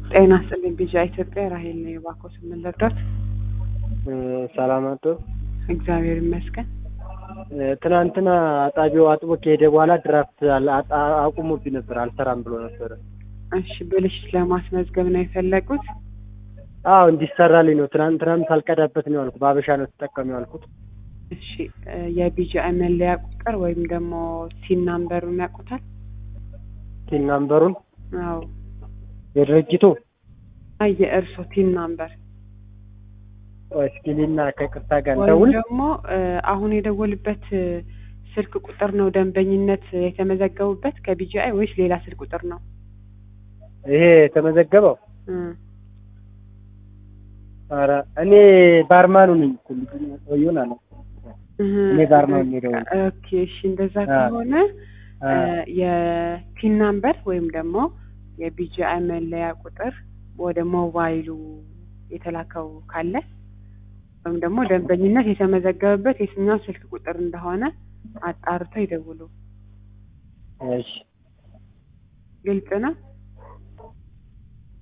ጤና ይስጥልኝ ቢዣ ኢትዮጵያ ራሄል ነው የባኮስ የምንረዳት ሰላም አቶ እግዚአብሔር ይመስገን ትናንትና አጣቢው አጥቦ ከሄደ በኋላ ድራፍት አል- አጣ- አቁሞብኝ ነበር አልሰራም ብሎ ነበረ። እሺ ብልሽት ለማስመዝገብ ነው የፈለጉት አዎ እንዲሰራልኝ ነው። ትናንትናም ሳልቀዳበት ነው ያልኩት። በአበሻ ነው ተጠቀሙ ያልኩት። እሺ እ የቢጂአይ መለያ ቁጥር ወይም ደግሞ ሲን ናምበሩን ያውቁታል ቲን ናምበሩን አዎ የድርጅቱ አይ የእርሶ ቲን ናምበር እስኪሊና ከቅርታ ጋር ወይም እንደውል ደግሞ እ አሁን የደወሉበት እ ስልክ ቁጥር ነው ደንበኝነት የተመዘገቡበት ከቢጂአይ ወይስ ሌላ ስልክ ቁጥር ነው ይሄ የተመዘገበው እ ኧረ እኔ ባርማኑ ነኝ እኮ ልጁ ሰውዬውን አለ እህ እኔ ባርማን ሄደው ኦኬ እሺ እንደዛ አ ከሆነ እ የፒን ናምበር ወይም ደግሞ የቢጂአይ መለያ ቁጥር ወደ ሞባይሉ የተላከው ካለ ወይም ደግሞ ደንበኝነት የተመዘገበበት የትኛው ስልክ ቁጥር እንደሆነ አጣርተው ይደውሉ። እሺ ግልጽ ነው።